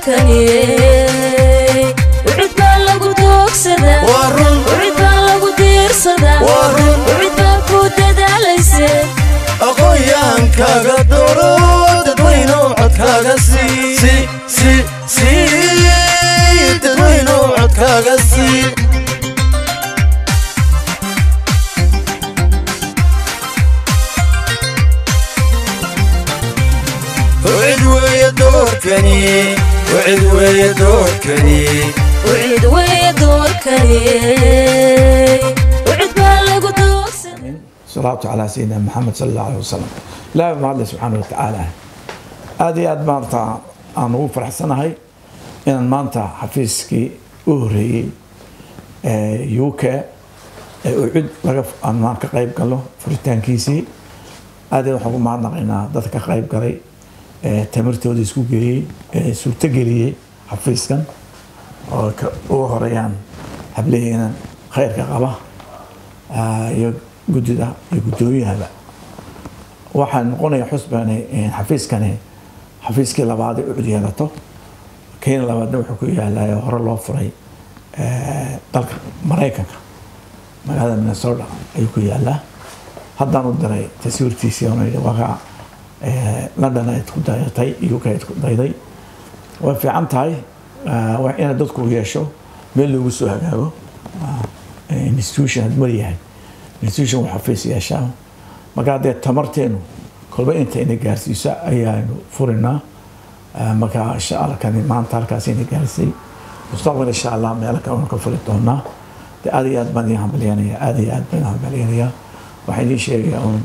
doorkani ucid baa lagu doogsadaa waa run ucid baa lagu diirsadaa waa run ucid baa ku dadaalayse aqoonyaankaaga dooro dadweynow codkaaga sii sii sii sii dadweynow codkaaga sii wcid weeye doorkani wcid weeye doorkani ucid weeye doorkani ucid baa lagu doogsadaa salaatu calaa sayidina maxamed sal allahu aleh wasalam ilaahay mahadle subxaana wa tacaala aada iyo aad maanta aan ugu faraxsanahay inaan maanta xafiiskii u horeeyey ee u k ee ucud laga aan maan ka qayb galo furitaankiisii aad iyo waxaan ku mahadnaqaynaa dadka ka qayb galay ee tamartooda isku geeyey ee suurtogeliyey xafiiskan oo ka ugu horeeyaan hableheena khayrka qaba ah, iyo guddida iyo guddoomiyahaba waxaa noqonaya xusbani xafiiskani xafiiskii labaad ee ucud yeelato kenya labaadna wuxuu ku yaalaa hore loo furay eh, dalka maraykanka magaalada minnesota ayuu ku yaalaa haddaan u diray taswiirtiisii oona yidhi wakaa london ayd ku dayatay uk ayd ku dayday way fiican tahay ah, waa inaad dadku yeesho meel loogu soo hagaago ah, institution had maryahay institution uu xafiis yeeshaa marka haddee tamarteenu kolba inta ina gaarsiiso ayaanu furinaa Ah, marka insha allah kani maanta halkaas ina gaarsay mustaqbal insha allah meelo kale waan ka furi doonaa de aad iyo aad baan idin hambalyanaya aad iyo aad baan idin hambalyanaya waxaan idiin sheegayaa un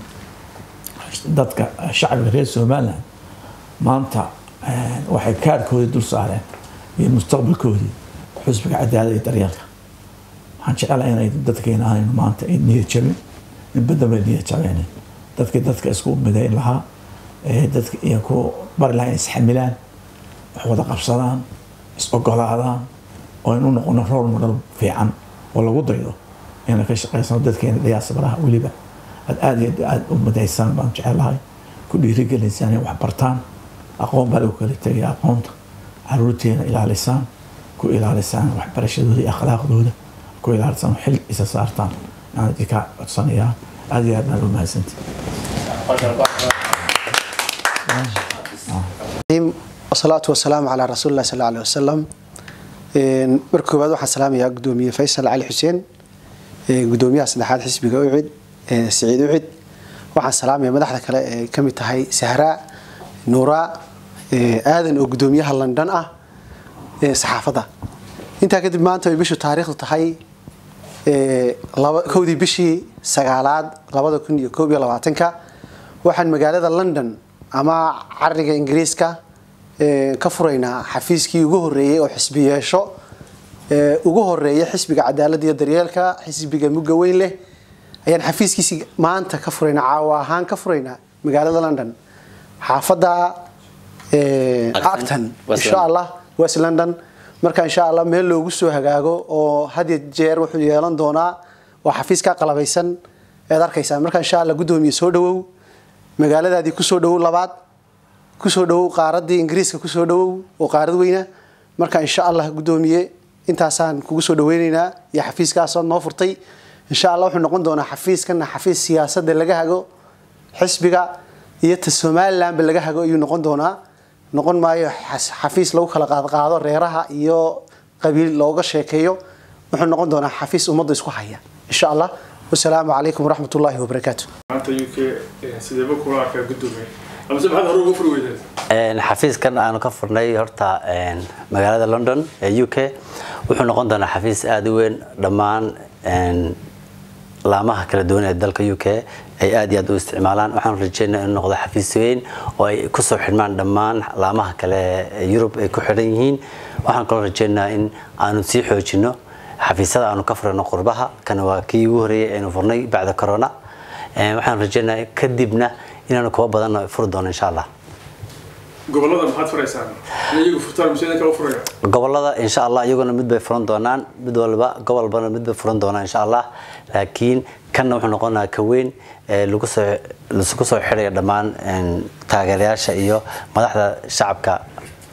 dadka shacbiga reer somaliland maanta eh, waxay kaarkoodii dul saareen iyo mustaqbalkoodii xusbiga cadaalada iyo daryeelka waxaan jecelahay inay dadkeena aanaynu maanta ay niyad jabin in badan bay niyad jabeen dadkii dadka isku midayn lahaa ee dadka iyo ku bari lahaa inay isxamilaan wax wada qabsadaan is ogolaadaan oo aynu u noqono role model fiican oo lagu daydo inay ka shaqaysano dadkeena diyaasabaraha weliba aad aad iyo aad u midaysaan baan jecelahay ku dhiirigelinsaan inay wax bartaan aqoon baa lagu kala tegaya aqoonta caruurteena ilaalisaan ku ilaalisaan waxbarashadooda iyo akhlaaqdooda ku ilaalisaan xil isa saartaan aan idinka codsanayaa aad iyo aad baan u mahadsantihi wasalaatu wasalaamu calaa rasuuli lah sal aleh wasalam marka koowaad waxaan salaamayaa gudoomiye faysal cali xuseen gudoomiyaha saddexaad xisbiga ucid siciid ucid waxaan salaamaya madaxda kale ee ka mid tahay sahraa nuuraa aadan oo gudoomiyaha london ah saxaafadda intaa kadib maanta ay bishu taariikhdu tahay kowdii bishii sagaalaad labada kun iyo koob iyo labaatanka waxaan magaalada london ama cariga ingiriiska ka furaynaa xafiiskii ugu horeeyey oo xisbi yeesho ugu horeeya xisbiga cadaaladda iyo daryeelka xisbiga mugga weyn leh ayaan xafiiskiisi maanta ka furaynaa caawa ahaan ka furaynaa magaalada london xaafadda acton insha allah west london marka insha allah meel loogu soo hagaago oo had iyo jeer wuxuu yeelan doonaa waa xafiiska qalabaysan ead arkaysaa marka insha allah guddoomiye soo dhawow magaaladaadii kusoo dhawow labaad kusoo dhawow qaaradii ingiriiska kusoo dhawow oo qaarad weyna marka insha allah guddoomiye intaasaan kugu soo dhaweyneynaa iyo xafiiskaasoo noo furtay insha allah wuxuu noqon doonaa xafiiskana xafiis siyaasada laga hago xisbiga iyo ta somalilandba laga hago ayuu noqon doonaa noqon maayo xafiis lagu kala qaadqaado reeraha iyo qabiil looga sheekeeyo wuxuu noqon doonaa xafiis ummadda isku haya insha allah wasalaamu calaykum waraxmat ullaahi wabarakaatu maanta uk sideeba kula arkaa gudoomiye amase maxaad hore uga furi weydeen xafiiskan aanu ka furnay horta magaalada london ee u k wuxuu noqon doonaa xafiis aada u weyn dhammaan laamaha kala duwan ee dalka u k ay aad iyo aad u isticmaalaan waxaan rajeynaa inuu noqdo xafiis weyn oo ay kusoo xidhmaan dhammaan laamaha kale ee yurub ay ku xidhan yihiin waxaan kaloo rajeynaa in aanu sii xoojino xafiisyada aanu ka furano qurbaha kana waa kii ugu horeeyay aynu furnay bacda corona waxaan rajeynaa kadibna inaanu kuwa badan furi doono insha allah gobolada maxaad furaysaan in iyagu furtaan mise idinka u furaya gobolada insha allah iyaguna mid bay furan doonaan mid walba gobolbana mid bay furan doonaan insha allah laakiin kanna wuxuu noqonayaa ka weyn ee lagu soo laisugu soo xidhaya dhammaan taageerayaasha iyo madaxda shacabka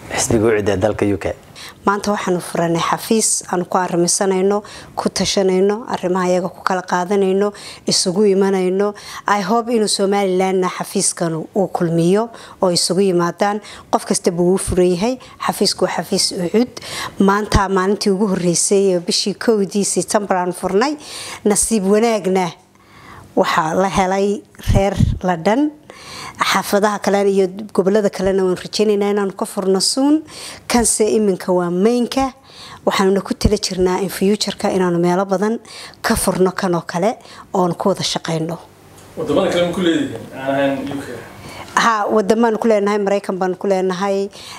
xisbiga ucid ee dalka u k maanta waxaanu furanay xafiis aanu ku arrimisanayno ku tashanayno arrimaha iyaga ku kala qaadanayno isugu imanayno i hope inuu somalilandna xafiiskan uu kulmiyo oo isugu yimaadaan qof kastaba uu furan yahay xafiisku waa xafiis ucud maanta maalintii ugu horeysay ee bishii kowdii september aan furnay nasiib wanaagna waxaa la helay reer ladhan xaafadaha kale iyo gobolada kalena waan rajeynaynaa inaanu ka furno suun kanse iminka waa maynka waxaanuna ku tala jirnaa in fuutureka inaanu meelo badan ka furno kanoo kale oonu ku wada shaqeyno wadamada kale ma ku leedihiin aan ahayn u k ha wadamaanu ku leenahay maraykan baanu ku leenahay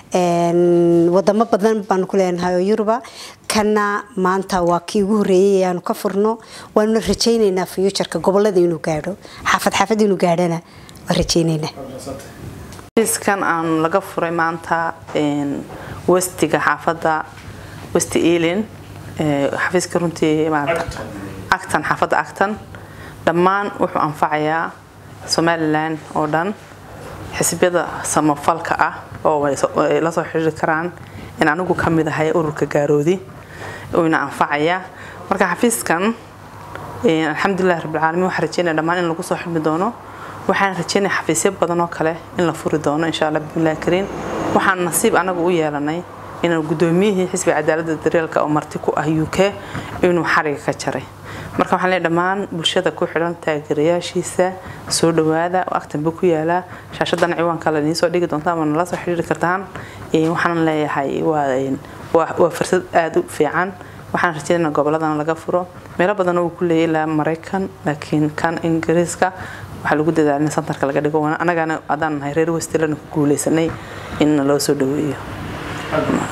wadamo badan baanu ku leenahay oo yuruba kana maanta waa kii ugu horeeyay aanu ka furno waanuna rajeyneynaa fuutureka gobolada inuu gaadho xaafad xaafad inuu gaadhana waan rajeyneynaa xafiiskan aan laga furay maanta westiga xaafadda westi elin xafiiska runtii maarata actan xaafadda actan dhammaan wuxuu anfacayaa somalilan oo dhan xisbiyada samafalka ah oo ay la soo xiriiri karaan in anigu ka mid ahay ururka gaaroodi uuna anfacaya marka xafiiskan alxamdulilah rabbilcaalamiin waxaan rajeynaya dhammaan in lagu soo xidmi doono waxaan rajeynaya xafiisyo badan oo kale in la furi doono insha allah bismillahi kariim waxaan nasiib anagu u yeelanay inuu gudoomiyihii xisbiga cadaaladda daryeelka oo marti ku ah u k inuu xariga ka jaray marka waxaan leeyahay dhammaan bulshada ku xidhan taageerayaashiisa soo dhawaada oo agtanba ku yaalaa shaashadan ciwaanka la idiin soo dhigi doonta ama nala soo xiriiri kartaan waxaan leeyahay waa fursad aada u fiican waxaan rajeynaa goboladana laga furo meelo badan uu ku leeyahay ilaa maraykan laakiin kan ingiriiska waxaa lagu dadaalay in santarka laga dhigo anagana haddaan nahay reer westilana ku guuleysanay in loo soo dhaweeyo